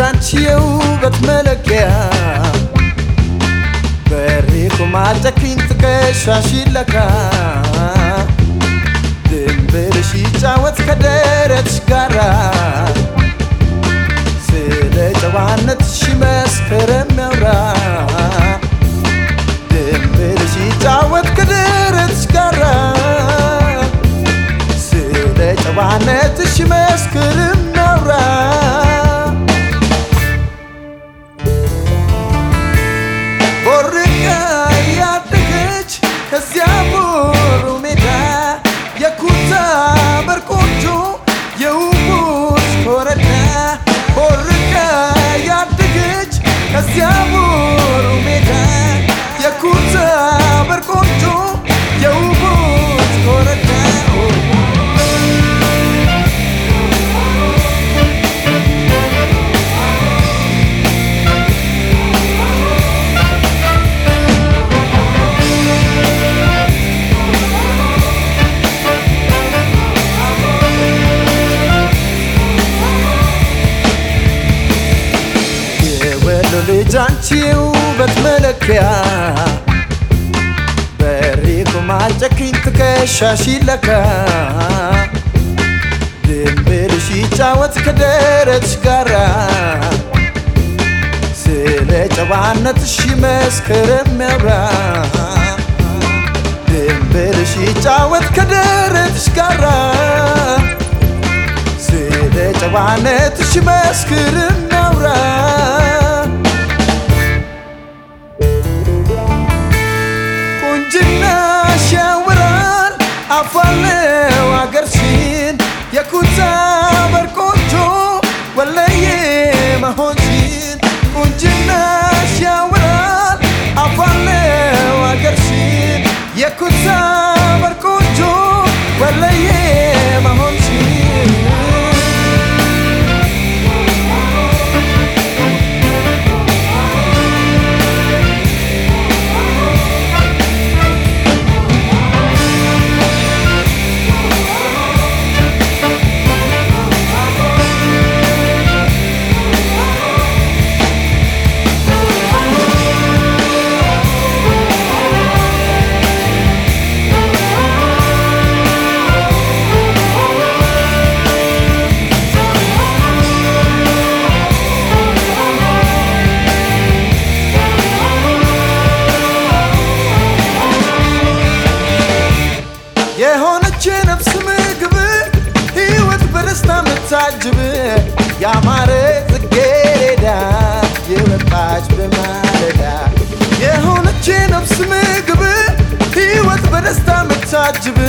አንቺ የውበት መለኪያ በሬ ቁማጨክኝ ትከሻሽ ይለካ ድንብርሽ ይጫወት ከደረትሽ ጋራ ስለ ጨዋነትሽ መስክር የሚያውራ ድንብርሽ ይጫወት ከደረትሽ ጋራ ስለ ጨዋነትሽ መስክር የሚያውራ ቦርቃ ያደገች ከዚያ ቦሩ ሜዳ የኩታ በርቆንጆ የውቡት ኮረዳ ቦርቃ ያደገች ከዚያ ቦሩ ሜዳ የኩታ በርቆንጆ የውቡት ኮረዳ የወሎ ልጅ አንቺ የውበት መለኪያ በሬ ቁማጨክኝ ትከሻሽ ይለካ ድንብልሽ ይጫወት ከደረትሽ ጋራ ስለ ጨዋነትሽ መስክር የሚያውራ ድንብልሽ ይጫወት ከደረትሽ ጋራ ስለ ጨዋነትሽ መስክር እናውራ ቁንጅናሽ ያወራል አፋለው አገርሽን የኩታ በርቆንጆ ወለየ መሆንሽን ቁንጅናሽ ያወራል አፋለው አገርሽን የኩታ በርቆንጆ ወለየ መሆንሽን የሆነች የነፍስ ምግብ ሕይወት በደስታ ምታጅብ ያማረ ጽጌረዳ የወጣች በማለዳ የሆነች የነፍስ ምግብ ሕይወት በደስታ ምታጅብ